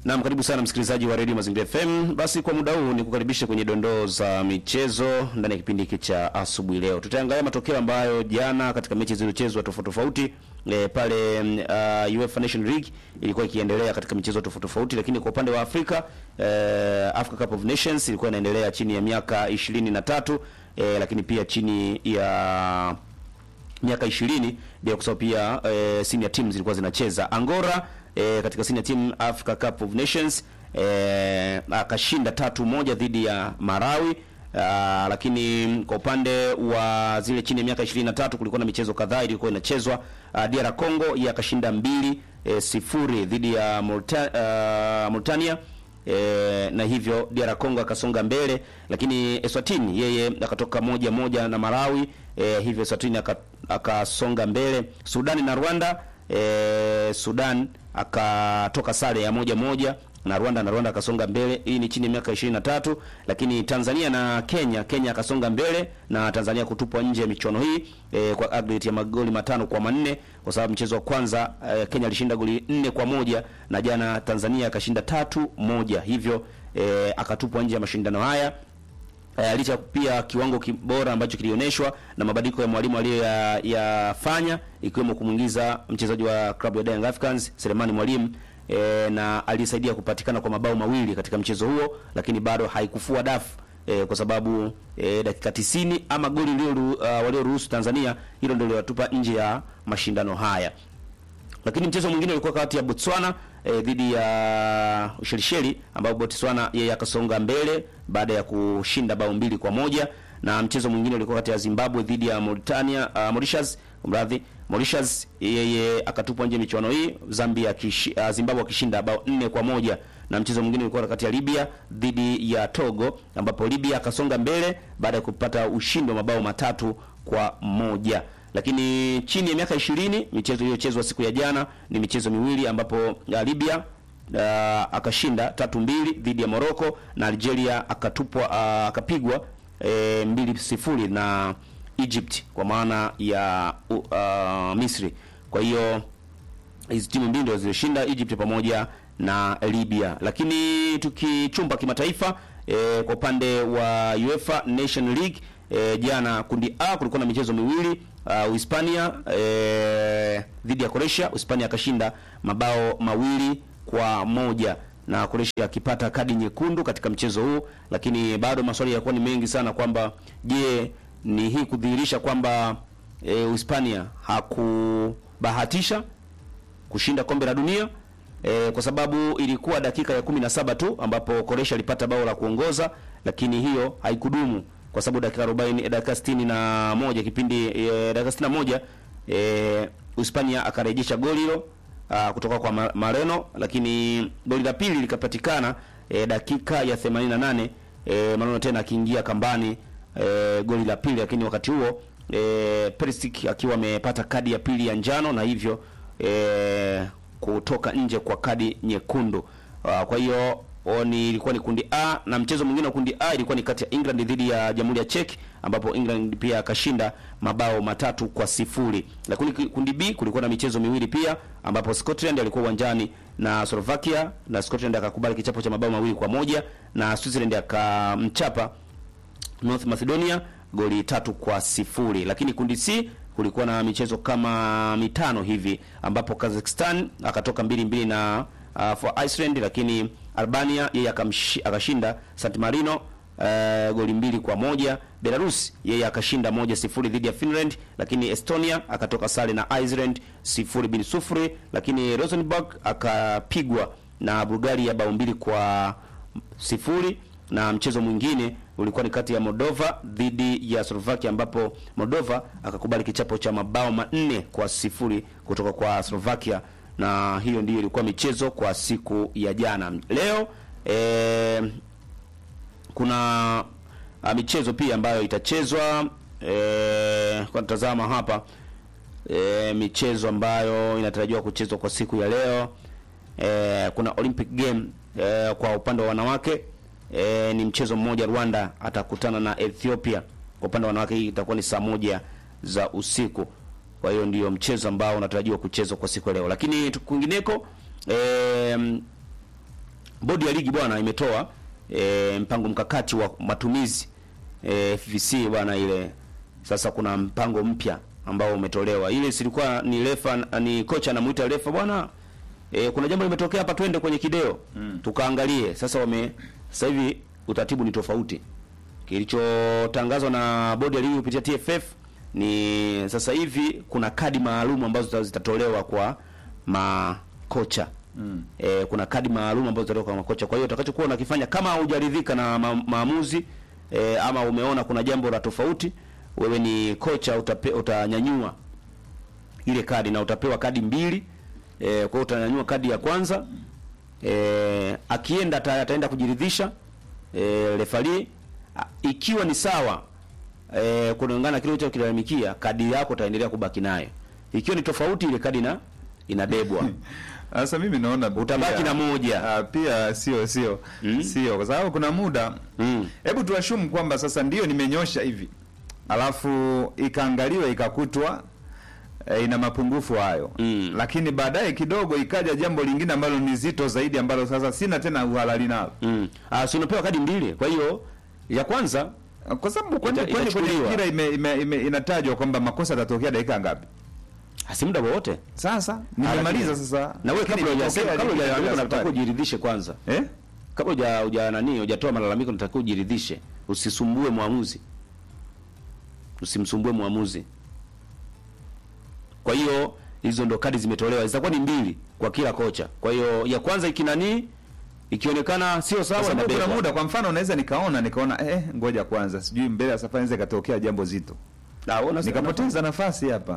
Naam, karibu sana msikilizaji wa Radio Mazingira FM. Basi kwa muda huu ni kukaribisha kwenye dondoo za michezo ndani ya kipindi hiki cha asubuhi leo. Tutaangalia matokeo ambayo jana katika mechi zilizochezwa tofauti tofauti e, pale uh, UEFA Nation League ilikuwa ikiendelea katika michezo tofauti tofauti, lakini kwa upande wa Afrika e, Africa Cup of Nations ilikuwa inaendelea chini ya miaka ishirini na tatu e, lakini pia chini ya miaka 20 bila kusahau pia e, senior teams zilikuwa zinacheza. Angola e, katika senior team Africa Cup of Nations e, akashinda tatu moja dhidi ya Marawi. Aa, lakini kwa upande wa zile chini ya miaka 23 kulikuwa na michezo kadhaa ilikuwa inachezwa. Uh, DR Congo yeye akashinda mbili e, sifuri dhidi ya Mauritania, uh, Mauritania. E, na hivyo DR Congo akasonga mbele, lakini Eswatini yeye akatoka moja moja na Malawi. E, hivyo Eswatini akasonga mbele. Sudani na Rwanda e, Sudan akatoka sare ya moja moja na Rwanda na Rwanda akasonga mbele. Hii ni chini ya miaka 23, lakini Tanzania na Kenya, Kenya akasonga mbele na Tanzania kutupwa nje ya michuano hii e, kwa aggregate ya magoli matano kwa manne kwa sababu mchezo wa kwanza e, Kenya alishinda goli nne kwa moja na jana Tanzania akashinda tatu moja, hivyo e, akatupwa nje ya mashindano haya. E, licha pia kiwango kibora ambacho kilioneshwa na mabadiliko ya mwalimu aliyoyafanya ikiwemo kumwingiza mchezaji wa klabu ya Young Africans Selemani Mwalimu e, na alisaidia kupatikana kwa mabao mawili katika mchezo huo, lakini bado haikufua dafu e, kwa sababu e, dakika 90 ama goli lilo uh, walioruhusu Tanzania, hilo ndio liwatupa nje ya mashindano haya. Lakini mchezo mwingine ulikuwa kati ya Botswana e, dhidi ya Ushelisheli ambao Botswana yeye akasonga mbele baada ya kushinda bao mbili kwa moja na mchezo mwingine ulikuwa kati ya Zimbabwe dhidi ya Mauritania uh, Mauritius mradhi Mauritius yeye akatupwa nje michuano hii Zambia kishi, uh, Zimbabwe akishinda bao nne kwa moja na mchezo mwingine ulikuwa kati ya Libya dhidi ya Togo ambapo Libya akasonga mbele baada ya kupata ushindi wa mabao matatu kwa moja lakini chini ya miaka ishirini michezo iliyochezwa siku ya jana ni michezo miwili ambapo uh, Libya uh, akashinda tatu mbili dhidi ya Morocco na Algeria akatupwa uh, akapigwa e, mbili sifuri na Egypt kwa maana ya uh, Misri. Kwa hiyo hizi timu mbili ndio zilishinda Egypt pamoja na Libya. Lakini tukichumba kimataifa e, kwa upande wa UEFA Nation League e, jana kundi A kulikuwa na michezo miwili uh, Uhispania e, dhidi ya Croatia. Uhispania akashinda mabao mawili kwa moja na Croatia akipata kadi nyekundu katika mchezo huu, lakini bado maswali yalikuwa ni mengi sana kwamba je, ni hii kudhihirisha kwamba e, Uhispania hakubahatisha kushinda kombe la dunia e, kwa sababu ilikuwa dakika ya kumi na saba tu ambapo Croatia alipata bao la kuongoza, lakini hiyo haikudumu kwa sababu dakika 40 dakika 61 kipindi e, dakika 61 e, Uhispania akarejesha goli hilo Uh, kutoka kwa Mareno lakini goli la pili likapatikana e, dakika ya 88 e, Mareno tena akiingia kambani e, goli la pili, lakini wakati huo e, Perisic akiwa amepata kadi ya pili ya njano na hivyo e, kutoka nje kwa kadi nyekundu. Uh, kwa hiyo ni ilikuwa ni kundi A na mchezo mwingine wa kundi A ilikuwa ni kati ya England dhidi ya Jamhuri ya Czech ambapo England pia akashinda mabao matatu kwa sifuri. Lakini kundi B kulikuwa na michezo miwili pia ambapo Scotland alikuwa uwanjani na Slovakia na Scotland akakubali kichapo cha mabao mawili kwa moja na Switzerland akamchapa North Macedonia goli tatu kwa sifuri. Lakini kundi C kulikuwa na michezo kama mitano hivi ambapo Kazakhstan akatoka mbili mbili na uh, for Iceland lakini Albania yeye akashinda San Marino uh, goli mbili kwa moja. Belarus yeye akashinda moja sifuri dhidi ya Finland, lakini Estonia akatoka sare na Iceland sifuri bin sufuri, lakini Rosenborg akapigwa na Bulgaria bao mbili kwa sifuri na mchezo mwingine ulikuwa ni kati ya Moldova dhidi ya Slovakia ambapo Moldova akakubali kichapo cha mabao manne kwa sifuri kutoka kwa Slovakia na hiyo ndiyo ilikuwa michezo kwa siku ya jana. Leo e, kuna a, michezo pia ambayo itachezwa e, kwa tazama hapa e, michezo ambayo inatarajiwa kuchezwa kwa siku ya leo e, kuna Olympic game e, kwa upande wa wanawake e, ni mchezo mmoja. Rwanda atakutana na Ethiopia. Kwa upande wa wanawake hii itakuwa ni saa moja za usiku. Kwa hiyo ndiyo mchezo ambao unatarajiwa kuchezwa kwa siku ya leo, lakini kwingineko e, bodi ya ligi bwana imetoa e, mpango mkakati wa matumizi e, FVC bwana ile sasa kuna mpango mpya ambao umetolewa. Ile silikuwa ni refa ni kocha anamuita refa bwana e, kuna jambo limetokea hapa, twende kwenye kideo mm. tukaangalie. Sasa wame sasa hivi utaratibu ni tofauti. Kilichotangazwa na bodi ya ligi kupitia TFF ni sasa hivi kuna kadi maalum ambazo zitatolewa kwa makocha mm. E, kuna kadi maalum ambazo zitatolewa kwa makocha. Kwa hiyo utakachokuwa unakifanya kama haujaridhika na ma maamuzi e, ama umeona kuna jambo la tofauti, wewe ni kocha utape, utanyanyua ile kadi na utapewa kadi mbili. E, kwa hiyo utanyanyua kadi ya kwanza e, akienda ata, ataenda kujiridhisha e, refari ikiwa ni sawa e, kulingana na kile ulichokilalamikia, kadi yako utaendelea kubaki nayo. Ikiwa ni tofauti, ile kadi na inabebwa Sasa mimi naona Utabaki pia- na moja. Ah, pia sio sio Mm. sio kwa sababu kuna muda Mm. hebu tuashumu kwamba sasa ndio nimenyosha hivi alafu ikaangaliwa ikakutwa e, ina mapungufu hayo Mm. lakini baadaye kidogo ikaja jambo lingine ambalo ni zito zaidi ambalo sasa sina tena uhalali nalo mm. Ah, si unapewa kadi mbili. Kwa hiyo ya kwanza kwa sababu kwani Ita- kwani kwenye itachukuliwa. mpira ime, ime, ime, inatajwa kwamba makosa yatatokea dakika ngapi si muda wowote, sasa Ah, nimemaliza lakini- sasa na wewe Lakini kabla hujasema imetokea kabla ligi ya hujalalamika safari. unatakiwa ujiridhishe kwanza. eh Kabla huja huja nani hujatoa malalamiko unatakiwa ujiridhishe. Usisumbue mwamuzi. Usimsumbue mwamuzi. Kwa hiyo hizo ndo kadi zimetolewa. Zitakuwa ni mbili kwa kila kocha. Kwa hiyo ya kwanza ikinani ikionekana sio Kwa sawa sababu kuna inabebwa. muda kwa mfano unaweza nikaona nikaona eh, ngoja kwanza sijui mbele ya safari inaweza ikatokea jambo zito Na wewe unasema- nikapoteza nafasi hapa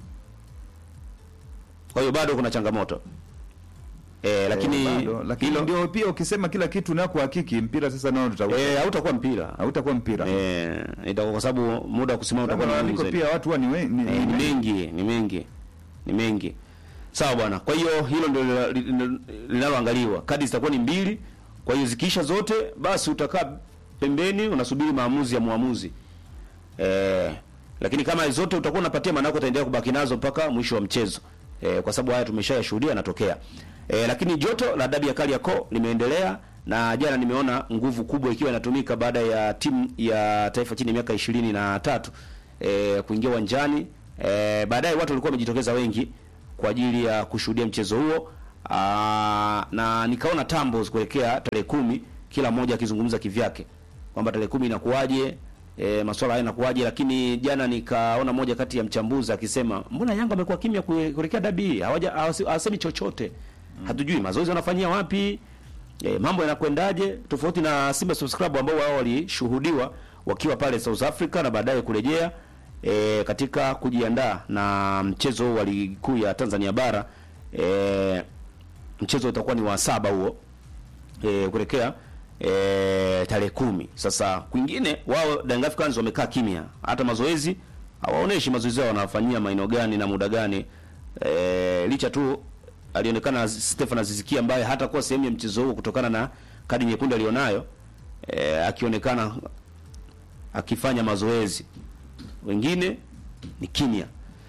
Kwa hiyo bado kuna changamoto. Eh, lakini Eh, bado, lakini hilo ndio pia ukisema kila kitu na kuhakiki mpira sasa nao tuta eh hautakuwa mpira. hautakuwa mpira Eh, itakuwa kwa sababu muda wa kusimama Sababu utakuwa ni malalamiko mgumu zaidi. pia watu huwa ni we- ni- Eh, ni ni- mengi, ni mengi. Ni mengi. Sawa bwana. Kwa hiyo hilo ndio lina- lina- linaloangaliwa. Kadi zitakuwa ni mbili. Kwa hiyo zikiisha zote basi utakaa pembeni unasubiri maamuzi ya muamuzi. Eh, lakini kama zote utakuwa unapatia maana yako utaendelea kubaki nazo mpaka mwisho wa mchezo. Eh, kwa sababu haya tumeshayashuhudia yanatokea. Eh, lakini joto la dabi ya Kariakoo limeendelea na jana nimeona nguvu kubwa ikiwa inatumika baada ya timu ya taifa chini ya miaka ishirini na tatu eh, kuingia uwanjani. Eh, baadaye watu walikuwa wamejitokeza wengi kwa ajili ya kushuhudia mchezo huo. Aa, na nikaona tambo kuelekea tarehe kumi kila mmoja akizungumza kivyake kwamba tarehe kumi inakuwaje, e, masuala haya yanakuwaje, lakini jana nikaona moja kati ya mchambuzi akisema mbona Yanga amekuwa kimya kue- kuelekea dabi hii, hawaja hawasi- hawasemi chochote hatujui mazoezi wanafanyia wapi, e, mambo yanakwendaje, tofauti na Simba Sports Club ambao wao walishuhudiwa wakiwa pale South Africa na baadaye kurejea e, katika kujiandaa na mchezo huu wa ligi kuu ya Tanzania bara e, mchezo utakuwa ni wa saba huo e, kuelekea e, tarehe kumi. Sasa kwingine wao Young Africans wamekaa kimya, hata mazoezi hawaoneshi mazoezi yao wanafanyia maeneo gani na muda gani e, licha tu alionekana Stefan Aziziki ambaye hatakuwa sehemu ya mchezo huo kutokana na kadi nyekundu alionayo e, akionekana akifanya mazoezi, wengine ni kimya.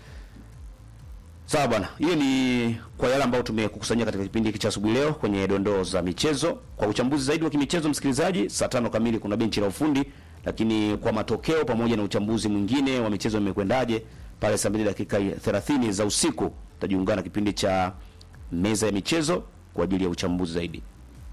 Sawa bwana, hiyo ni kwa yale ambayo tumekukusanyia katika kipindi hiki cha asubuhi leo kwenye dondoo za michezo. Kwa uchambuzi zaidi wa kimichezo, msikilizaji, saa tano kamili kuna benchi la ufundi, lakini kwa matokeo pamoja na uchambuzi mwingine wa michezo imekwendaje pale saa mbili dakika 30 za usiku tutajiungana na kipindi cha meza ya michezo kwa ajili ya uchambuzi zaidi.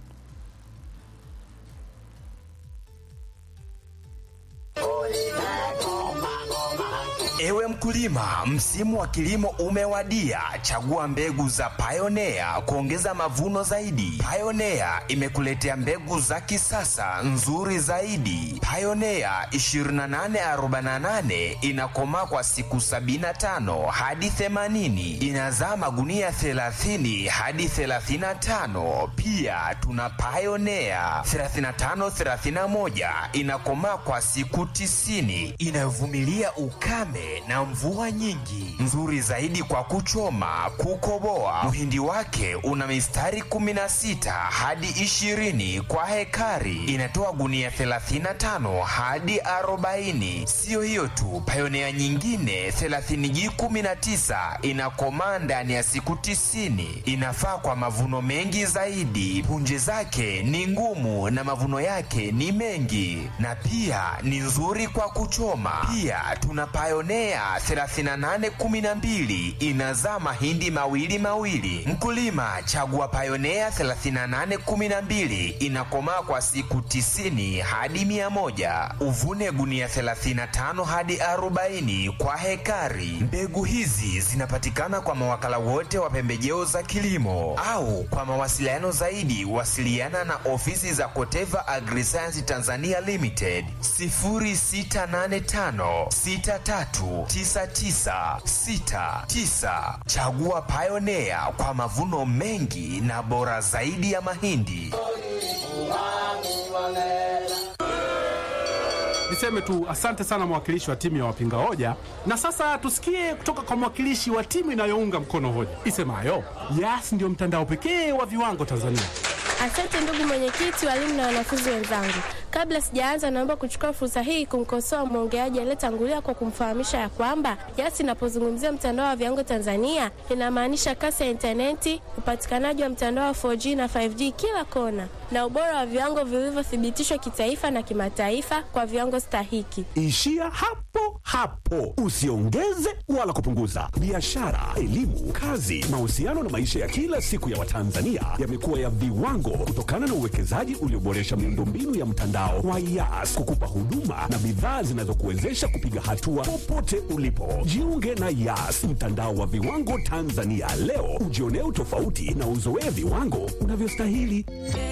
Ewe mkulima, msimu wa kilimo umewadia. Chagua mbegu za Pioneer kuongeza mavuno zaidi. Pioneer imekuletea mbegu za kisasa nzuri zaidi. Pioneer 2848 inakomaa kwa siku 75 hadi 80, inazaa magunia 30 hadi 35. Pia tuna Pioneer 3531 inakomaa kwa siku 90, inayovumilia ukame na mvua mvua nyingi, nzuri zaidi kwa kuchoma, kukoboa. Mhindi wake una mistari 16 hadi 20 kwa hekari, inatoa gunia 35 hadi 40. Siyo hiyo tu, Pioneer nyingine 30G19 inakomaa ndani ya siku 90, inafaa kwa mavuno mengi zaidi. Punje zake ni ngumu na mavuno yake ni mengi, na pia ni nzuri kwa kuchoma. Pia tuna Pioneer 3812 inazaa mahindi mawili mawili. Mkulima chagua Pioneer 3812 inakomaa kwa siku 90 hadi 100. Uvune gunia 35 hadi 40 kwa hekari. Mbegu hizi zinapatikana kwa mawakala wote wa pembejeo za kilimo au kwa mawasiliano zaidi wasiliana na ofisi za Koteva Agriscience Tanzania Limited 0685639969. Chagua Pioneer kwa mavuno mengi na bora zaidi ya mahindi. Niseme tu asante sana mwakilishi wa timu ya wapinga hoja, na sasa tusikie kutoka kwa mwakilishi wa timu inayounga mkono hoja isemayo Yas ndio mtandao pekee wa viwango Tanzania. Asante ndugu mwenyekiti, walimu na wanafunzi wenzangu. Kabla sijaanza, naomba kuchukua fursa hii kumkosoa mwongeaji aliyetangulia kwa kumfahamisha ya kwamba Yas inapozungumzia mtandao wa viwango Tanzania inamaanisha kasi ya intaneti, upatikanaji wa mtandao wa 4G na 5G kila kona, na ubora wa viwango vilivyothibitishwa kitaifa na kimataifa kwa viwango stahiki. Ishia hapo hapo, usiongeze wala kupunguza. Biashara, elimu, kazi, mahusiano na maisha ya kila siku ya Watanzania yamekuwa ya viwango kutokana na uwekezaji ulioboresha miundombinu ya mtandao wa Yas kukupa huduma na bidhaa zinazokuwezesha kupiga hatua popote ulipo. Jiunge na Yas, mtandao wa viwango Tanzania leo, ujionee utofauti na uzoee viwango unavyostahili.